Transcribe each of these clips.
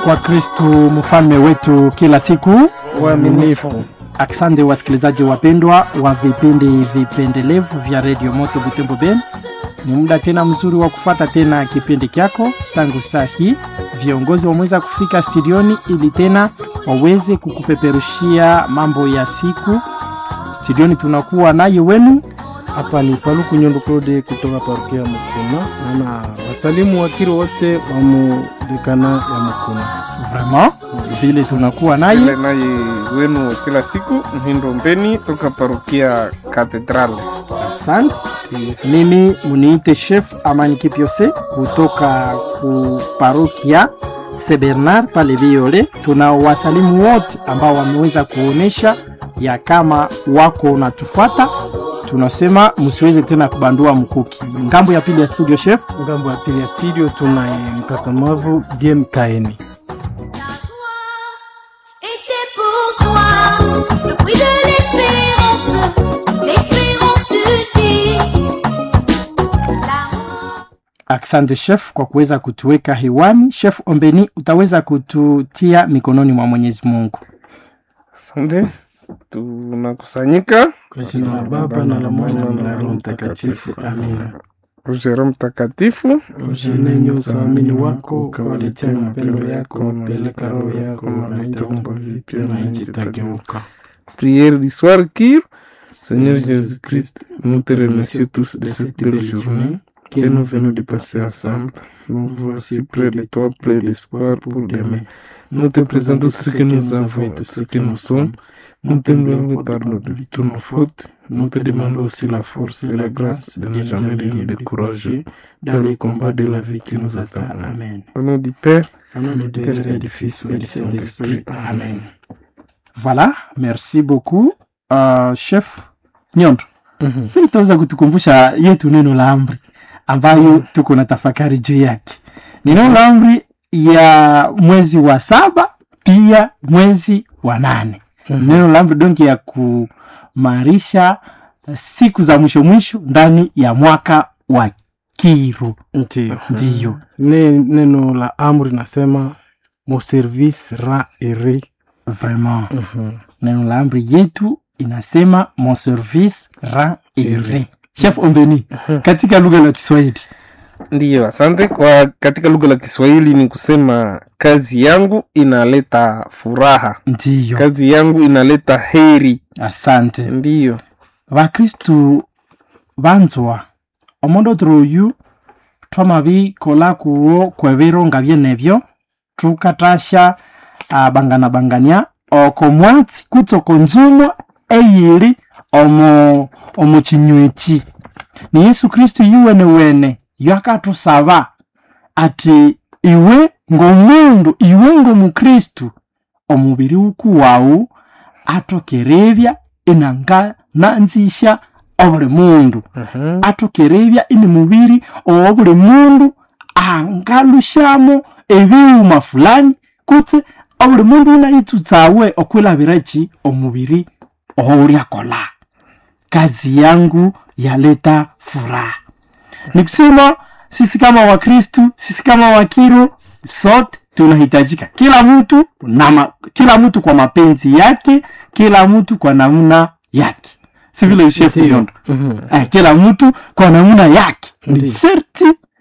kwa Kristu mfalme wetu kila siku. Uaminifu. Asante wasikilizaji wapendwa wa vipindi vipendelevu vya redio Moto Butembo Ben, ni muda tena mzuri wa kufata tena kipindi kyako. Tangu saa hii viongozi wameweza kufika studioni ili tena waweze kukupeperushia mambo ya siku. Studioni tunakuwa naye wenu Hapa ni Paluku Nyondo Claude kutoka parokia ya Mukuna. Naona wasalimu wakiri wote wa mudekana ya Mukuna. vraiment vile tunakuwa naye Vile naye wenu kila siku Mhindo Mbeni toka parokia Katedrale. Asante. Mimi muniite chef Amani Kipiose kutoka ku parokia St Bernard pale Viole. Tuna wasalimu wote ambao wameweza kuonesha ya kama wako natufuata, tunasema msiweze tena kubandua mkuki. Ngambo ya pili ya studio chef, Ngambo ya pili ya studio tunaye mkakamavu Game Kaeni. était pour toi le fruit de l'espérance, l'espérance de Dieu. L'amour. asante chef kwa kuweza kutuweka hewani. Chef Ombeni, utaweza kututia mikononi mwa Mwenyezi Mungu. Asante, tunakusanyika Kwa jina la Baba na la Mwana na la Roho Mtakatifu, amina. Roho Mtakatifu Ushenenye usamini wako ukawaletea mapendo yako, peleka roho yako na itaumba vipya na nchi itageuka. prière du soir qui Seigneur Jésus-Christ, nous te remercions tous de cette belle journée que nous venons de passer ensemble. Nous voici près de toi, plein d'espoir pour demain. Nous te présentons ce que nous avons et tout ce que nous sommes. Nous t'implorons pardon de toutes nos fautes. Nous te demandons aussi la force et la grâce de ne jamais renier de courager dans les combats de la vie qui nous attend. Amen. Au nom du Père, Au nom du Père et du Fils et du Saint-Esprit. Amen. Voilà, merci beaucoup uh, chef Nyondo. Mhm. Vile utaweza kutukumbusha yetu neno la amri ambayo tuko na tafakari juu yake. Ni neno la amri ya mwezi wa saba pia mwezi wa nane. Mhm. Neno la amri donki ya kumarisha siku za mwisho mwisho ndani ya mwaka wa Kiru. Ndiyo. Ndiyo. Ne, neno la amri nasema mon service ra ere. Vraiment. Neno la amri yetu inasema mon service rend ere. Chef Ombeni, katika lugha la Kiswahili. ndiyo asante. Kwa katika lugha la Kiswahili ni kusema kazi yangu inaleta furaha, Ndiyo. kazi yangu inaleta heri. Asante. Ndiyo. bakristu banzwa omondo turuyu twamabikola kuwo kwebiro nga byenebyo tukatasha uh, bangana bangania oko mwatsi kutsi oko nzumo eyiri omu omu kinyweki ni yesu kristu yuwene wene yakatusaba ati iwe ng'omundu iwe ng'omukristu omubiri wukuwawu atokerebya inanga nanzisha obuli mundu atokerebya ini mubiri owa buli mundu angalushamo ebiwuma fulani kutse obuli mundu unayitsutsawe okwilabiraki omubiri oulyakola kazi yangu yaleta furaha ni kusema sisi kama wakristu sisi kama wakiro sote tunahitajika kila mtu na ma, kila mtu kwa mapenzi yake kila mtu kwa namna yake si vile shefu Ndiyo. yondo Mhm. eh, kila mtu kwa namna yake ni Ndiyo. sherti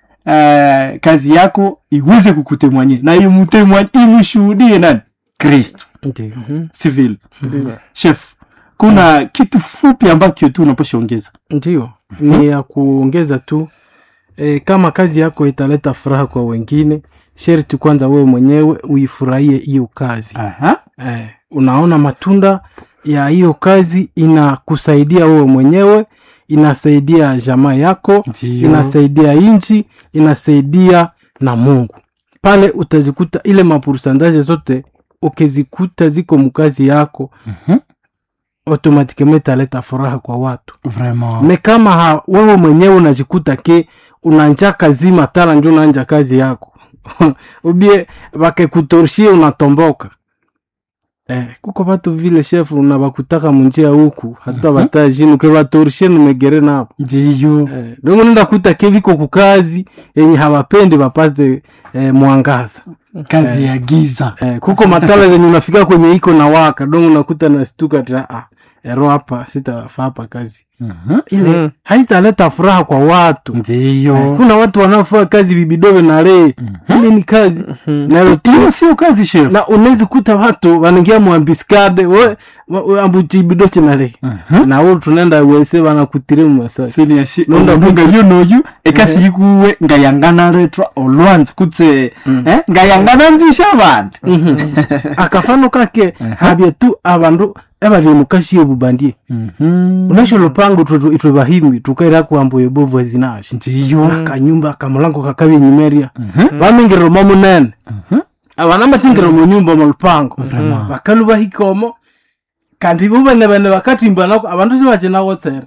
eh, kazi yako iweze kukutemwanye na imutemwanye imshuhudie nani kristu Ndiyo. si vile Ndiyo. chef kuna kitu fupi ambacho tu unaposhaongeza Ndiyo, ni ya kuongeza tu e, kama kazi yako italeta furaha kwa wengine, sherti kwanza wewe mwenyewe uifurahie hiyo kazi. Aha. E, unaona matunda ya hiyo kazi inakusaidia wewe mwenyewe, inasaidia jamaa yako, Ndiyo. inasaidia nchi, inasaidia na Mungu. Pale utazikuta ile mapursandaje zote ukizikuta ziko mkazi yako, Mhm. automatikement italeta furaha kwa watu vraiment me kama ha, wewe mwenyewe unajikuta ke unanja kazi matala njo unanja kazi yako ubie bakekutorshie unatomboka eh, kuko batu vile shefu na bakutaka munjia huku hata batajini ukebatorishe numegere nabo ndiyo eh, dongo nenda kuta ke biko kukazi yenye hawapendi bapate eh, mwangaza kazi ya giza eh, kuko matala zenye unafika kwenye iko na waka dongo unakuta nastuka ta ah, ero hapa sitafaa hapa kazi Mhm. ile Mm. haitaleta furaha kwa watu Eh, ndiyo kuna watu wanaofanya kazi bibidobe na lee ile ni kazi na hiyo sio kazi chef na unawezi kuta watu wanaingia mwambiskade we wa- we ambutibidoche na lee Mhm. na wo tunaenda wese banakutire mu masasi siniashi Nonda nonda nga yunoyu ekasi yikuwe ngayangana retwa olwanzi kutse eh, ngayangana nzisha abandi akafano kake habye tu abandu ebali mukashiye bubandie Mhm. unasho lupango itwe itwe bahimbi tukaira kuambo yebovu ezinashi ndiyo akanyumba akamulango kakabi nyimeria bamingirira mo munene abana matingirira mu nyumba mu lupango bakalu bahikomo kandi bo bane bane bakatimba nako abantu sibaje nawotsera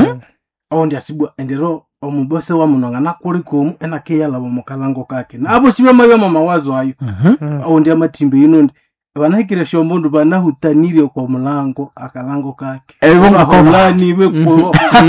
ondi atibwa endero omubose wa munonga nakulikomu enakeyalaba mukalango kake nabo sibamayo mawazo ayo ondi amatimba inondi banahikire shombundu banahutanire kwa mulango akalango kake Ebo ngako- baholani bekuo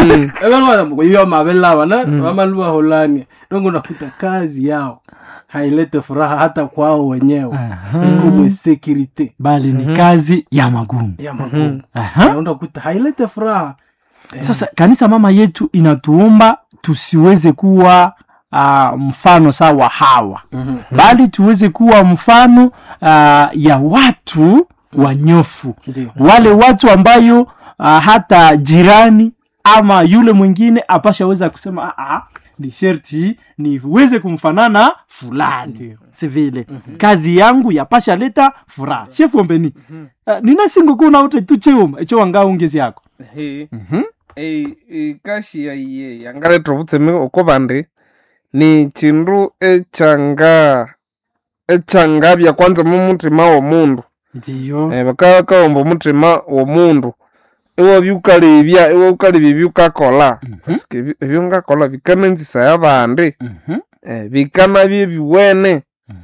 ebanwayo mabelaba na bamalu baholani dongo nakuta kazi yao hailete furaha hata kwao wenyewe kumwe security bali ni kazi ya magumu ya magumu Aha. naenda kuta hailete furaha sasa kanisa mama yetu inatuomba tusiweze kuwa uh, mfano sawa hawa bali tuweze kuwa mfano uh, ya watu wanyofu Ndio. wale watu ambayo uh, hata jirani ama yule mwingine apashaweza kusema "Ah, ah, ni sherti niweze kumfanana fulani si vile kazi yangu yapasha leta furaha shefu ombeni uh, ninasingokuuna ute tu cheuma echo wanga ungezi yako Ehe. Ei- ikashi yaiye yangaletha obutseme oko bandi ni chindu echanga echangabya kwanza mumutima womundu ndiyo Eh, bakaba bakawomba omutima womundu iwabya ukalebya iwa ukalebya ebyukakola Pasike ebyo- ebyo ngakola bikananzisaya abandi Eh, bikanabya ebiwene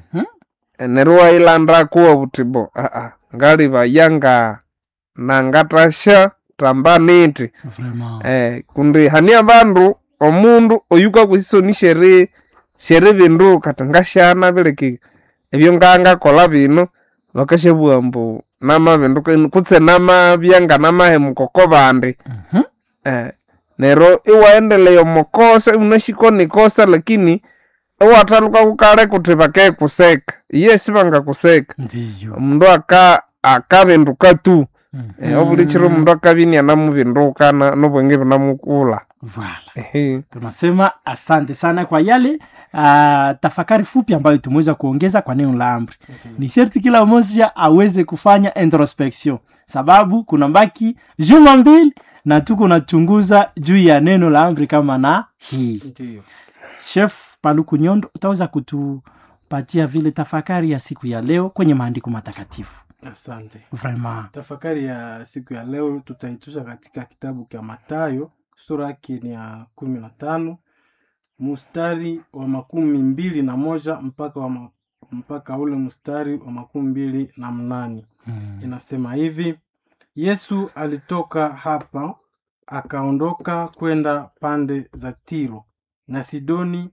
Eh, neryo wayilandako wabuti aa ngalibaya nga nangatasha tamba niti vraiment eh, kundi hani abandu omundu oyukakwesisoni shere shere bindu kati ngashana bileki ebyo ngangakola bino bakashabugha mbu nama bindu kenu- kutse namabya nga namahemuka bandi Mhm. eh, nero iwaendelea omukosa unashiko nikosa lakini iwathaluka kukale kuti bakekuseka iye sibangakuseka ndiyo omundu aka akabinduka tu Eh, obuli chiro omundu akabinia namubinduka na- nobwenge bunamukula Voilà. Ehe. tunasema asante sana kwa yale uh, tafakari fupi ambayo tumeweza kuongeza kwa neno la amri ni sherti kila mmoja aweze kufanya introspection sababu kuna mbaki juma mbili na tuko nachunguza juu ya neno la amri kama na hii Ndio. chef paluku nyondo utaweza kutupatia vile tafakari ya siku ya leo kwenye maandiko matakatifu asante vraiment tafakari ya siku ya leo tutaitusha katika kitabu cha matayo sura yake ni ya kumi na tano mstari wa makumi mbili na moja mpaka wa ma, mpaka ule mstari wa makumi mbili na mnane inasema hivi yesu alitoka hapa akaondoka kwenda pande za tiro na sidoni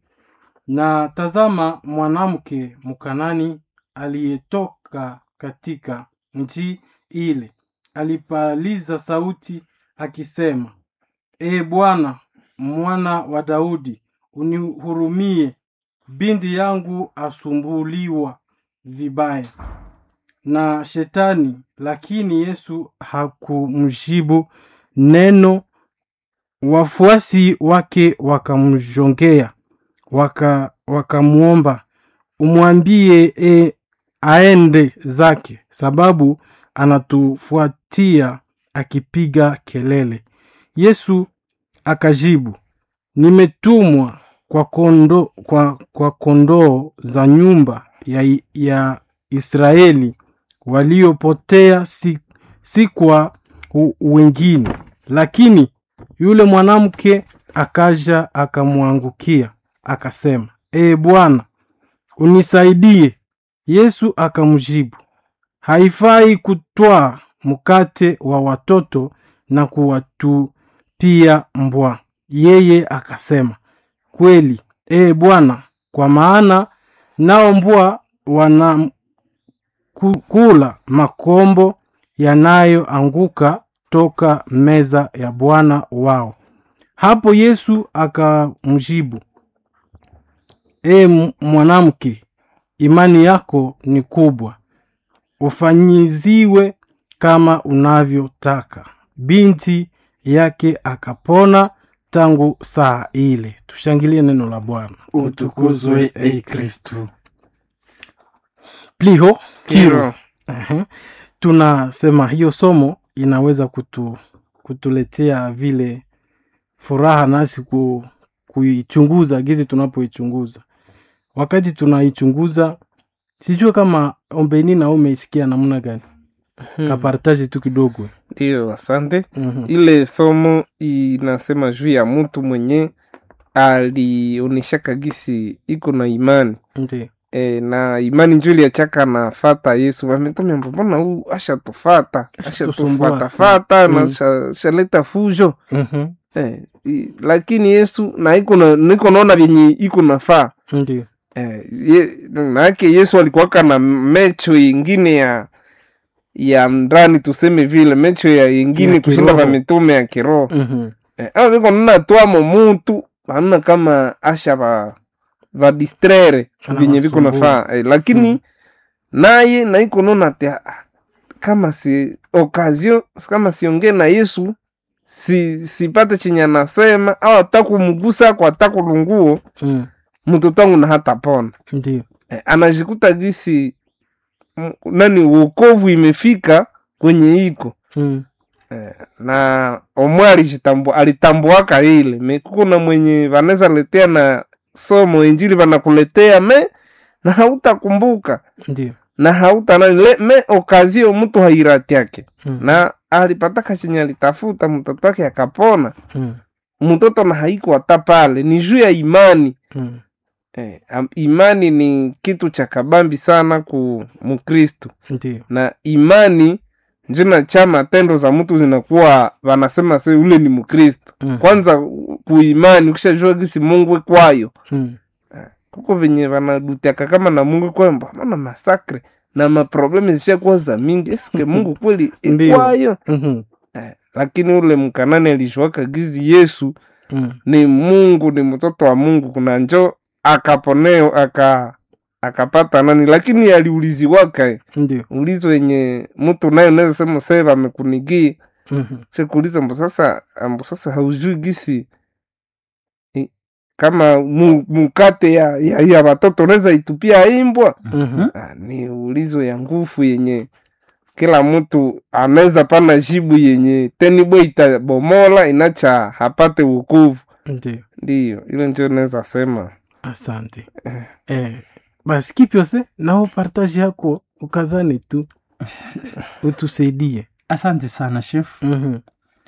na tazama mwanamke mkanani aliyetoka katika nchi ile alipaliza sauti akisema e bwana mwana wa daudi unihurumie binti yangu asumbuliwa vibaya na shetani lakini yesu hakumjibu neno wafuasi wake wakamjongea waka wakamwomba umwambie e, aende zake sababu anatufuatia akipiga kelele yesu akajibu nimetumwa kwa kondo, kwa, kwa kondoo za nyumba ya, ya israeli waliopotea si, si kwa u- wengine lakini yule mwanamke akaja akamwangukia akasema ee bwana unisaidie yesu akamjibu haifai kutwaa mkate wa watoto na kuwatupia mbwa. Yeye akasema, kweli, ee Bwana, kwa maana nao mbwa wana ku- kula makombo yanayoanguka toka meza ya Bwana wao. Hapo Yesu akamjibu, e mwanamke, imani yako ni kubwa, ufanyiziwe kama unavyotaka. Binti yake akapona tangu saa ile. Tushangilie neno la Bwana. utukuzwe e kristu Pliho kiro. Kiro. Ehe. Tunasema hiyo somo inaweza kutu, kutuletea vile furaha nasi ku, kuichunguza gizi tunapoichunguza. Wakati tunaichunguza, sijue kama ombeni na umeisikia namna gani, kapartaji tu kidogo. Ndio, asante. Mhm. Ile somo inasema juu ya mtu mwenye alionyeshaka gisi iko na imani Ndiyo. e, na imani njo iliachaka nafata Yesu wametomembo, mbona huu ashatufata Ashatusumbua. ashatufatafata na Mm. sha- shaleta fujo Mhm. e, i- lakini Yesu na iko na niko naona vyenye iko nafaa Ndiyo. Eh, ye, maanake Yesu alikuwaka na mecho ingine ya ya ndani tuseme vile mecho ya ingine Ya kushinda kiroho. va mitume ya kiroho Mhm. eh, aa viko nana twamo mutu anuna kama asha va va distraire Ana vyenye viko wasumbua. nafaa eh, lakini Mhm. naye naiko nona te ah, kama si occasion kama siongee na Yesu si sipate chenye anasema au atakumgusa kwa atakulunguo Mm. mtoto wangu na hata pona Ndiyo. eh, anajikuta jinsi m- nani wokovu imefika kwenye iko Mm. eh, na omwe alijitambua alitambuaka ile me kuko na mwenye vanaweza letea na somo injili vanakuletea me na hautakumbuka Ndiyo. na hauta nani le, me okazio mtu hairati yake Mm. na alipataka chenye alitafuta mtoto wake akapona Mm. mtoto na haiko hata pale ni juu ya imani Mm. Eh, am- imani ni kitu cha kabambi sana ku mkristu Ndiyo. na imani njo na cha matendo za mtu zinakuwa wanasema se ule ni mkristu Mm. kwanza u- kuimani ukishajua gisi mungu ekwayo Mm. kuko venye vanadutiaka kama na mungu ekwayo mbamana masakre na maprobleme zishakuwa za mingi eske mungu kweli Ndiyo. ekwayo Mhm. eh, lakini ule mkanani alishuaka gizi yesu Mm. ni mungu ni mtoto wa mungu kuna njo akaponeo aka akapata nani lakini aliuliziwaka Ndiyo. ulizo yenye mtu naye unaweza sema sasa amekunigia Mhm. shekuuliza mbo sasa ambo sasa haujui gisi i- kama mu, mukate ya, ya, ya watoto unaweza itupia imbwa Mhm. ah, ni ulizo ya nguvu yenye kila mtu anaweza pana jibu yenye tenibwe itabomola inacha hapate wokovu Ndiyo. ndiyo ile njo naweza sema asante eh, basi kipyose nao partage yako ukazane tu utusaidie asante sana chef Mhm.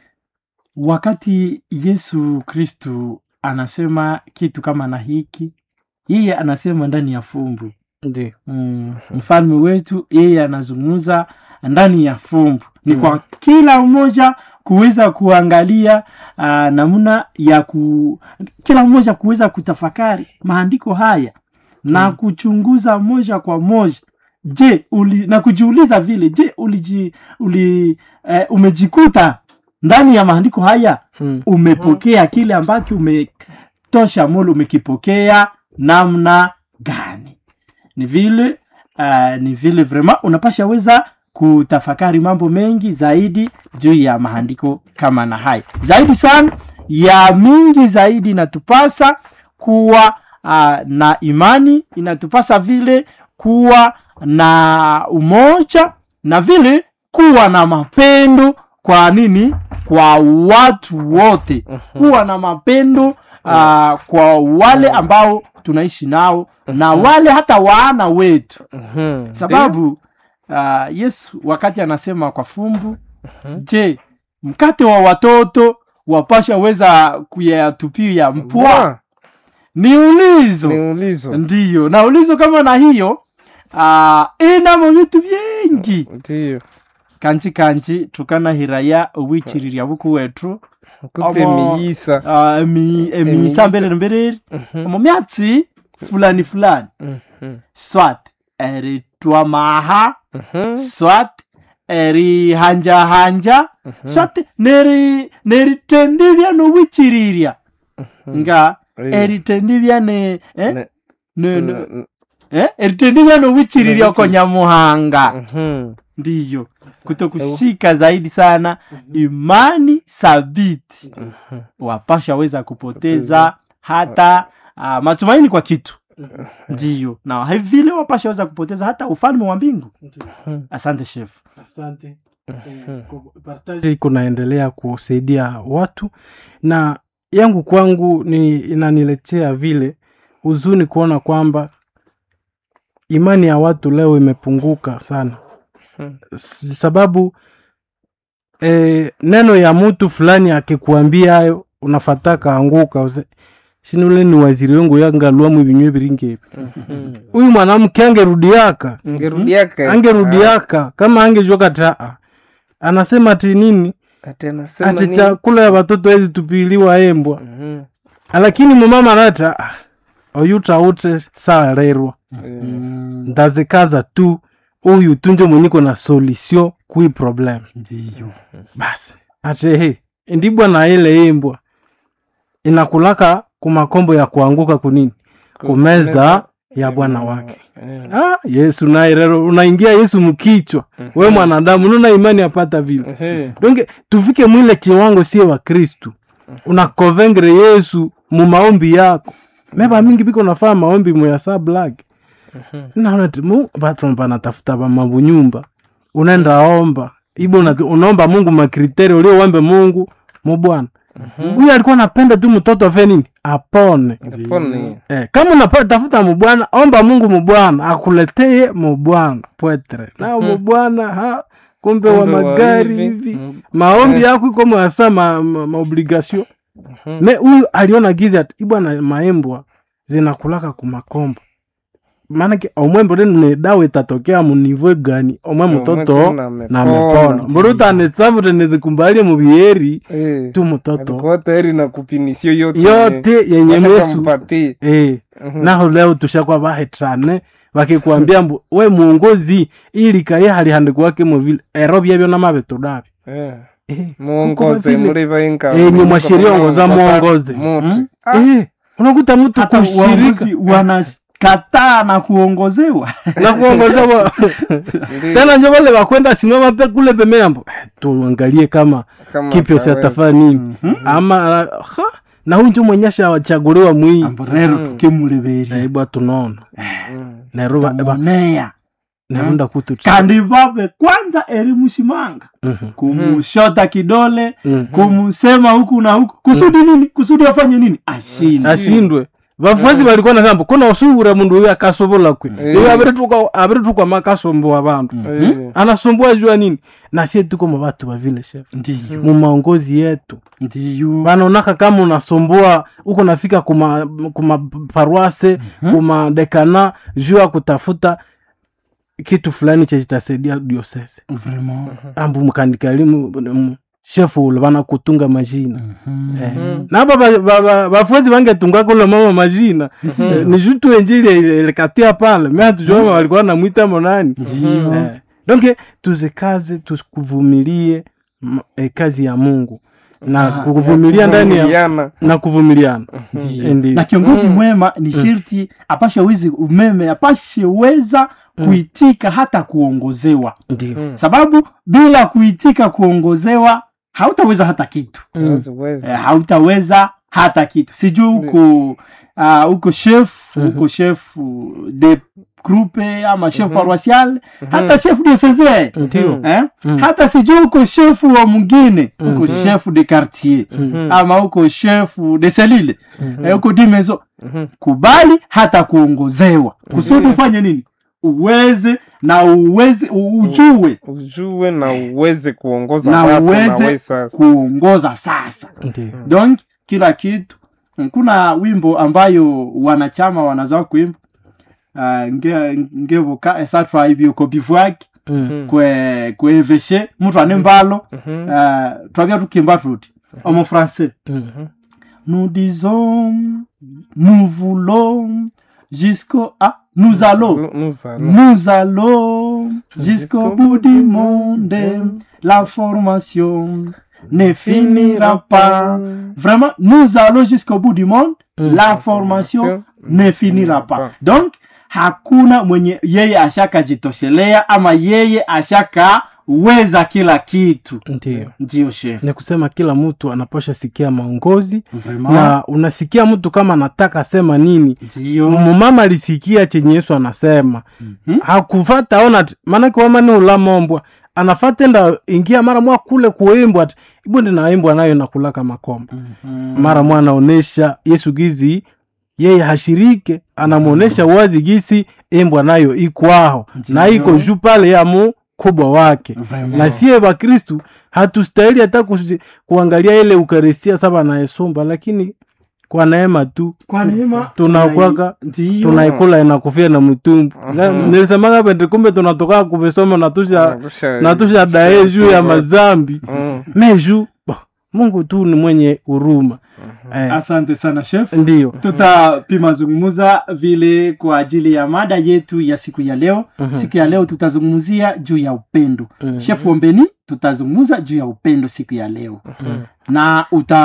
wakati yesu kristu anasema kitu kama na hiki yeye anasema ndani ya fumbu Ndiyo. mm, mfalme wetu yeye anazungumza ndani ya fumbu ni Mm. kwa kila mmoja kuweza kuangalia uh, namna ya ku kila mmoja kuweza kutafakari maandiko haya na kuchunguza moja kwa moja je uli, na kujiuliza vile je uliji, uli, eh, umejikuta ndani ya maandiko haya Mm. umepokea kile ambacho umetosha moyo umekipokea namna gani ni vile uh, ni vile vrema unapasha weza kutafakari mambo mengi zaidi juu ya maandiko kama na haya zaidi sana ya mingi zaidi inatupasa kuwa uh, na imani inatupasa vile kuwa na umoja na vile kuwa na mapendo kwa nini kwa watu wote kuwa na mapendo uh, kwa wale ambao tunaishi nao na wale hata waana wetu Mhm. sababu uh, yesu wakati anasema kwa fumbu je mkate wa watoto wapasha weza kuyatupia mpwa Bwa, ni ulizo ni ulizo ndiyo na ulizo kama na hiyo ah, inamo vitu vingi ndiyo kanji kanji tukanahiraya owichiriria buku wetu kutse Amo- miyisa ah, emi- emisa mbelere mbelere omu myatsi fulani fulani Mhm. swat eritwamaha Mhm. swat erihanjahanja swat neri neritendivya nowichiriria nga Eh. eritendivya ne eh? Ne- ne, ne, n- eh? eritendivya nowichiriria oko nyamuhanga Mhm. ndiyo kutokushika zaidi sana imani thabiti wapasha weza kupoteza hata uh, matumaini kwa kitu ndiyo na hivile wapasha weza kupoteza hata ufalme wa mbingu asante chef asante Eh, ku- partage kunaendelea kusaidia watu na yangu kwangu ni inaniletea vile huzuni kuona kwamba imani ya watu leo imepunguka sana Hmm. S- sababu eh, neno ya mtu fulani akikuambia hayo unafataka anguka use shinule ni waziri wengu yangalwamu ibinywe biringebi Mhm. huyu mwanamke angerudiaka ngerudiaka angerudiaka kama angejua kataa anasema ati nini ati anasema ati nini? chakula ya watoto hezi tupiliwa embwa Mhm. lakini mumama nata "Ah, oyutaute salerwa Eh, ndazikaza tu uyu tunje mwenyiko na solution kui problem ndiyo basi ati he ndibwa na ile imbwa inakulaka kumakombo ya kuanguka kunini kumeza ya bwana wake Eh, ah, yesu naye rero unaingia yesu mkichwa we mwanadamu nuna imani apata vile eh, donge tufike mwile kiwango sie wa kristu unakovengre yesu mu maombi yako meba mingi biko nafaa maombi muyasa black naona ti mu batu banatafuta bamabunyumba unaenda omba ibo unati- unaomba mungu makriteri uliowambe mungu mubwana huyu alikuwa napenda tu mtoto afe nini apone pone. Eh, kama unatafuta mubwana omba mungu mubwana akuletee mubwana pwetre na mubwana ha kumbe wa Kumbe wa magari hivi. hivi Mm. maombi yako iko mwasa ma, ma, maobligation me huyu aliona gizi ati ibwana maembwa zinakulaka kumakombo maanake omwembo tene dawa itatokea munivo gani omwe mtoto tena na amepona. mepona mburuta nesavu tenezikumbali mubieri Eh, tu mtoto alikuwa tayari na kupinisio yote yote yenye Hata mesu kampatie. eh, Mhm. naho leo tushakwa bahetane bakikwambia mbu we muongozi ili kaye halihandikuwake vile ero byebyo namabetudabyo Eh, eh, muongoze vile- muri vainga Eh, ni mwasheria ongoza muongoze. muti eh, unakuta mtu hata kushirika uongozi wanakataa na kuongozewa na kuongoza wa- tena njo wale wakwenda simama pe kule pemeyambo eh, tuangalie kama kipyo siatafaa nini ama ha, na huyu njo mwenyesha wachaguliwa mwii ambo rero tukemuleberia naibwa tunaona neruba tamuoneya nerunda kutu kandi babe kwanza erimushimanga Mhm. kumushota kidole Mhm. kumusema huku na huku kusudi nini kusudi afanye nini ashinde ashindwe vafuasi valikuwa nasamba kuna usubura mundu uyu akasobola kwe iyo aviretukwa makasomboa vandu anasumbua jua nini na sie tuko mavatu vavile chef ndiyo mu maongozi yetu ndiyo vanaonaka kama unasumbua uko nafika kuma, kuma parwase kuma dekana juu ya kutafuta kitu fulani chechitasaidia diosese vraiment ambu mkandikalimu shefu ule vana kutunga majina Mhm. Eh, napa ba- ba- ba- bafuasi bangetunga kule mama majina Eh, ni jutu enjili ile- ilikatia pale mi hatujua walikuwa namwita monani Eh, donc tuzikaze tukuvumilie m- eh, kazi ya mungu na kuvumilia ndani ya Vumiliana. na kuvumiliana Eh, ndiyo. na kiongozi mwema ni sherti apashe wezi umeme apashe weza kuitika hata kuongozewa Ndiyo. sababu bila kuitika kuongozewa hautaweza hata kitu Haziwezi. eh, hautaweza hata kitu sijui huko uh, huko chef huko chef de groupe ama chef paroisial hata chef diocese Ndiyo. eh? hata sijui huko chef wa mwingine huko chef de quartier ama huko chef de selile eh, huko dimezo kubali hata kuongozewa kusudi ufanye nini uweze na uweze ujue ujue na uweze kuongoza na watu na we uweze sasa kuongoza sasa Ndiyo. donc kila kitu kuna wimbo ambayo wanachama wanazoa kuimba uh, nge ngebuka esatwa ibyo bivwaki Mm. kwe kweveshe mtu ane mbalo Mhm. uh, twabya tukimba tuti omu français Mm. nous disons nous voulons jusqu'au ah, nous allons Nous allons. nous allons jusqu'au bout du monde la formation ne finira pas vraiment nous allons jusqu'au bout du monde la formation ne finira pas donc hakuna mwenye yeye ashakajitoshelea ama yeye ashakaweza kila kitu ndio ndio chef ni kusema kila mtu anapasha sikia maongozi vraiment na unasikia mtu kama anataka sema nini ndio mumama alisikia chenye yesu anasema Mhm. hakufata ona ati maanake wamani ulamombwa anafata enda ingia mara mwa kule kuimbwa ati ibo ndi naimbwa nayo nakulaka makomba mara mwa anaonesha yesu gizi yeye hashirike anamwonesha wazi gisi imbwa nayo ikwaho na iko juu pale ya mu kubwa wake Vraiment. na sie bakristu hatustahili hata kusi- kuangalia ile ukaristia saba naesomba lakini kwa neema tu kwa neema tunakwaka ndio tunaikula inakufia na mtumbu nilisemaga pende kumbe tunatoka kuvisoma natusha natusha dae juu ya mazambi Mm. meju bo, mungu tu ni mwenye huruma eh, asante sana chef ndiyo tutapima zungumuza vile kwa ajili ya mada yetu ya siku ya leo siku ya leo tutazungumzia juu ya upendo chef ombeni tutazungumza juu ya upendo siku ya leo na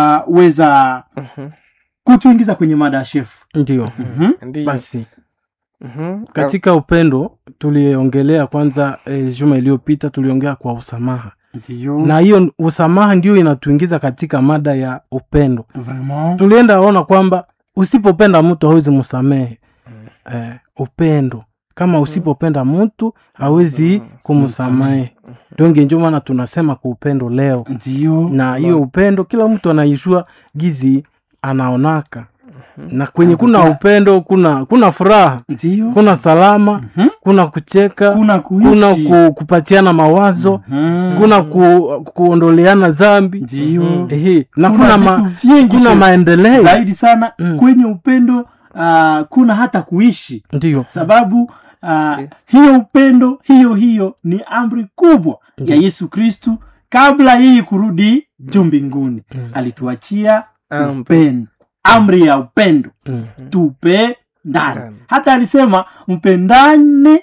utaweza kutuingiza kwenye mada ya chef ndiyo Mhm. Ndiyo. basi Mhm. katika upendo tuliongelea kwanza eh, juma iliyopita tuliongea kwa usamaha ndio na hiyo usamaha ndio inatuingiza katika mada ya upendo vraiment tulienda ona kwamba usipopenda mtu hawezi msamehe eh, upendo kama usipopenda mtu hawezi kumsamehe donge njo maana tunasema kwa upendo leo ndio na hiyo upendo kila mtu anaishua gizi anaonaka na kwenye kuna upendo kuna kuna furaha ndio kuna salama Mhm. kuna kucheka kuna kuishi kuna ku, kupatiana mawazo Mhm. kuna ku, kuondoleana zambi ndio Ehe, na Kuna kuna, ma, vitu vingi kuna chef. maendeleo zaidi sana Mm. kwenye upendo uh, kuna hata kuishi ndio sababu uh, hiyo upendo hiyo hiyo ni amri kubwa ya yesu kristu kabla yeye kurudi juu mbinguni alituachia Amri. upendo amri ya upendo Mm. tupendane Ndani. hata alisema mpendane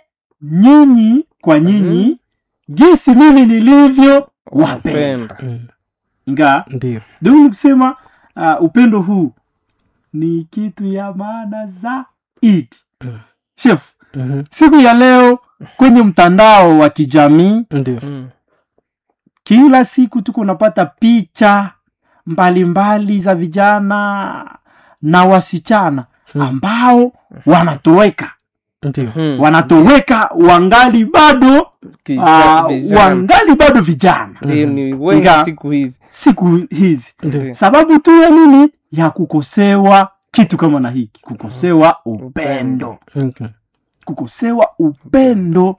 nyinyi kwa nyinyi gisi mimi nilivyo wapenda Wapenda. Mm. nga ndio ndio ni kusema uh, upendo huu ni kitu ya maana zaidi Mm. chef Mhm. siku ya leo kwenye mtandao wa kijamii ndio Mm. kila siku tuko unapata picha mbalimbali za vijana na wasichana ambao wanatoweka ndio Mm. wanatoweka wangali bado Kija- uh, vijana. wangali bado vijana Ndiyo, ni wengi Nga. siku hizi siku hizi ndio sababu tu ya nini ya kukosewa kitu kama na hiki kukosewa upendo Mhm. kukosewa upendo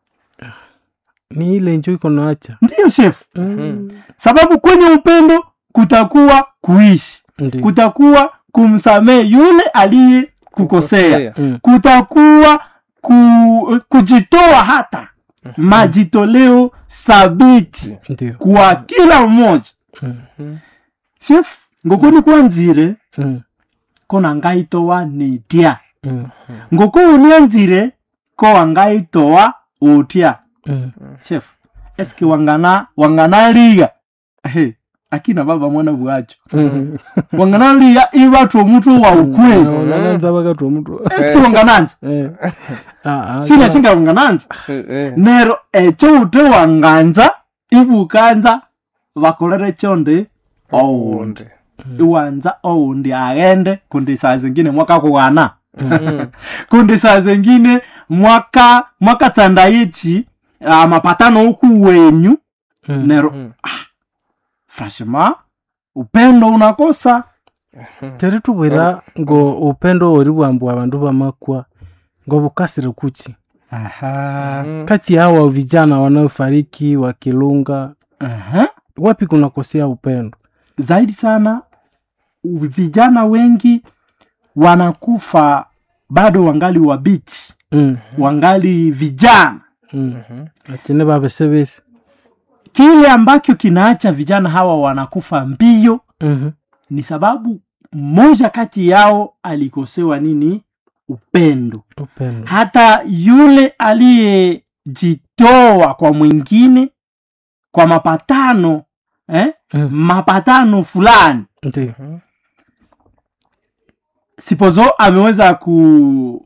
ni ile njo iko naacha ndiyo chef Mm. sababu kwenye upendo kutakuwa kuishi ndio kutakuwa kumsamehe yule aliye kukosea Mm. kutakuwa ku, kujitoa hata majitoleo sabiti ndio kwa kila mmoja Mm. chef ngokoni kwanzire Mm. kona ngaitowa nitya Mm. ngoko unianzire ko wangaitowa utya Mm. chef eske wangana wangana liga hey, akina baba mwana bwacho Mm. wangana liga ibatu omuntu wa ukweli unaanza wakati wa mtu eske wangananza Eh. Ah, ah, sina kama- singa wangananza So, eh. nero echo ute wanganza ibukanza bakolere chonde oundi Onde. iwanza oundi aghende kundi saa zingine mwaka kughana Mm. kundi saa zingine mwaka mwaka tsanda ichi uh, mapatano huku wenyu Mm. nero Mm. frashima upendo unakosa tere tubwira ngo upendo ori bwambwa abandu bamakwa ngo bukasire kuchi Aha. Mm. kati ya hawa vijana wanaofariki wakilunga Aha. wapi kunakosea upendo zaidi sana vijana wengi wanakufa bado wangali wabichi Mm. wangali vijana Mm. Achine babesebese. kile ambacho kinaacha vijana hawa wanakufa mbio Mhm. ni sababu mmoja kati yao alikosewa nini upendo Upendo. hata yule aliyejitoa kwa mwingine kwa mapatano eh? Mm. mapatano fulani Ndio. sipozo ameweza ku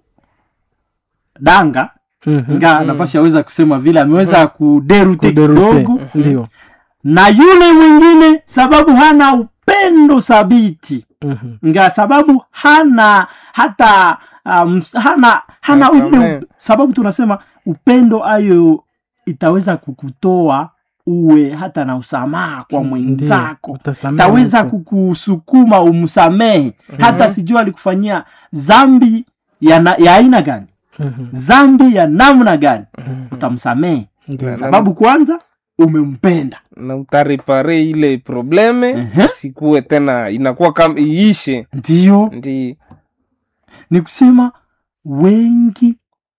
danga Mhm. nga nafasi aweza kusema vile ameweza kuderute Kuderute. kidogo Ndio. na yule mwingine sababu hana upendo thabiti Mhm. nga sababu hana hata um, hana hana ule Nasamehe. up- sababu tunasema upendo ayo itaweza kukutoa uwe hata na usamaha kwa Ndio. mwenzako Utasamehe taweza mtu. kukusukuma umsamehe hata sijua alikufanyia zambi ya, na, ya aina gani Mhm. zambi ya namna gani utamsamehe Ndio. sababu kwanza umempenda na utarepare ile probleme Ehe. sikuwe tena inakuwa kama iishe ndio ndi ni kusema wengi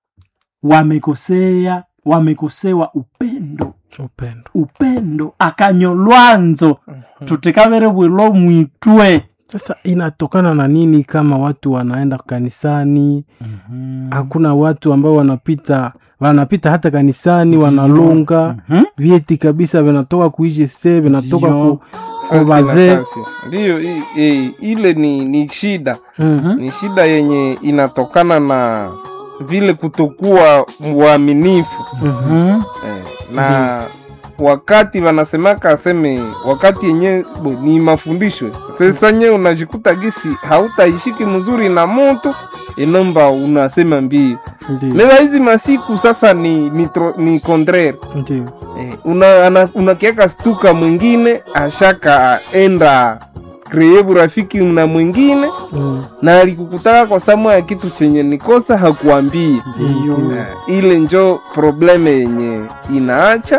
wamekosea wamekosewa upendo Upendo. upendo akanyolwanzo tutekavere bwilo mwitwe Sasa inatokana na nini kama watu wanaenda kanisani hakuna watu ambao wanapita wanapita hata kanisani wanalunga Mhm. vyeti kabisa vinatoka kuishi se vinatoka Ndio. ku, kwa Fasi na wazee fasi. ndiyo i- i- ile ni, ni shida Mhm. ni shida yenye inatokana na vile kutokuwa mwaminifu Mhm. eh, na wakati wanasemaka aseme wakati yenye bo, ni mafundisho sasa nye unajikuta gisi hautaishiki mzuri na moto inomba unasema mbio Ndio. meva hizi masiku sasa ni ni, tro- ni contraire Ndio. eh, una, ana- unakiaka stuka mwingine ashaka enda kreye burafiki na mwingine Mm. na alikukutaka kwa samu ya kitu chenye nikosa hakuambie Ndio. Eh, ile njo probleme yenye inaacha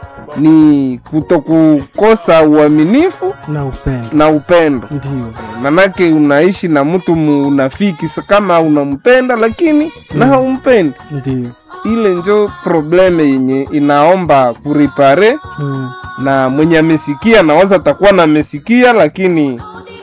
ni kutokukosa uaminifu na upendo na upendo ndio manake unaishi na mtu munafiki sa- kama unampenda lakini na haumpendi ndio ile njo probleme yenye inaomba kuripare mm. na mwenye amesikia nawaza atakuwa na amesikia lakini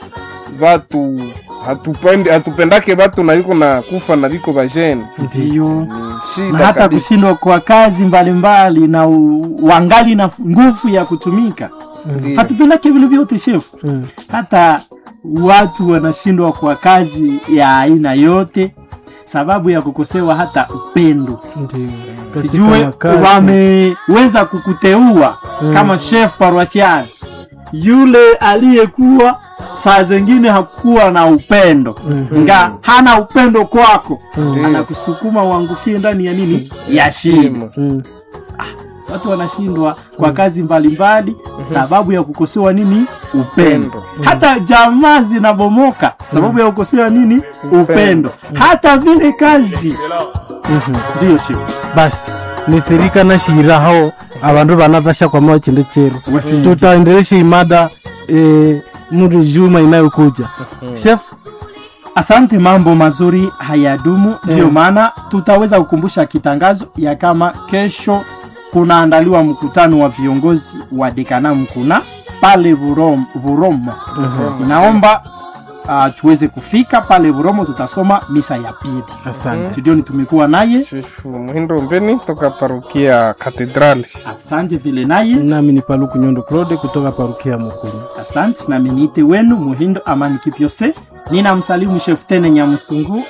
vatu hatupendi hatupendake vatu na viko na kufa na viko vajene ndio ni na shida hata kabisa. kushindwa kwa kazi mbalimbali na u- wangali na fu- nguvu ya kutumika Ndiyo. hatupendake vile vyote shefu Mm. hata watu wanashindwa kwa kazi ya aina yote sababu ya kukosewa hata upendo ndio Katika sijue makazi. wameweza kukuteua Mm. kama chef paroisial yule aliyekuwa saa zingine hakukuwa na upendo Mhm. nga hana upendo kwako Mm. anakusukuma uangukie ndani ya nini ya shimo Shimo. Mm. watu wanashindwa kwa kazi mbalimbali sababu ya kukosewa nini upendo Upendo. hata jamaa zinabomoka sababu ya kukosewa nini upendo hata vile kazi Mhm. ndiyo shefu basi nisirikana shiraho abandu bana basha kwa moyo chinde chero Wasi- tutaendelesha imada e, muri juma inayokuja chef asante mambo mazuri hayadumu ndiyo Eh. maana tutaweza kukumbusha kitangazo ya kama kesho kunaandaliwa mkutano wa viongozi wa dekana mkuna pale Burom, buromo inaomba uh, tuweze kufika pale buromo tutasoma misa ya pili asante studioni tumekuwa naye Chifu Muhindo Mbeni toka parokia Katedrali. asante vile naye nami ni paluku nyondo claude kutoka parukia mukuru asante na menite wenu muhindo amani kipyose nina msalimu chef tene nyamusungu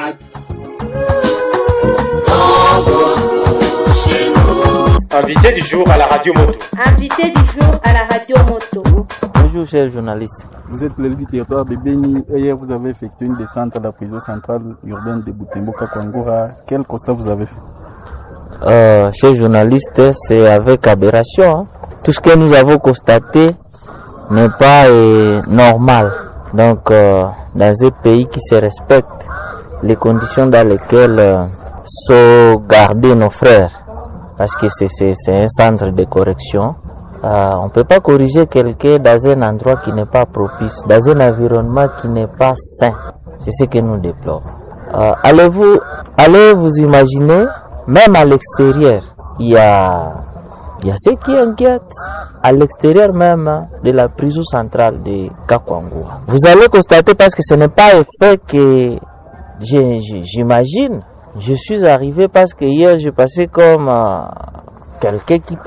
Invité du jour à la radio moto. Invité du jour à la radio moto. Bonjour, chers journalistes. Vous êtes l'élu du territoire de Beni et hier vous avez effectué une descente à la prison centrale urbaine de Butemboka Kwangura. Quel constat vous avez fait Euh, chers journalistes, c'est avec aberration. hein. Tout ce que nous avons constaté n'est pas euh, normal. Donc, euh, dans un pays qui se respecte, les conditions dans lesquelles euh, sont gardés nos frères, parce que c'est c'est- c'est un centre de correction, euh, on ne peut pas corriger quelqu'un dans un endroit qui n'est pas propice, dans un environnement qui n'est pas sain. C'est ce que nous déplorons. Euh, allez-vous, allez vous imaginer, même à l'extérieur, il y a, il y a ce qui inquiète à l'extérieur même hein, de la prison centrale de Kakwangura. Vous allez constater parce que ce n'est pas un fait que j'ai- j'ai- j'imagine. Je suis arrivé parce que hier, je passais comme euh, quelqu'un qui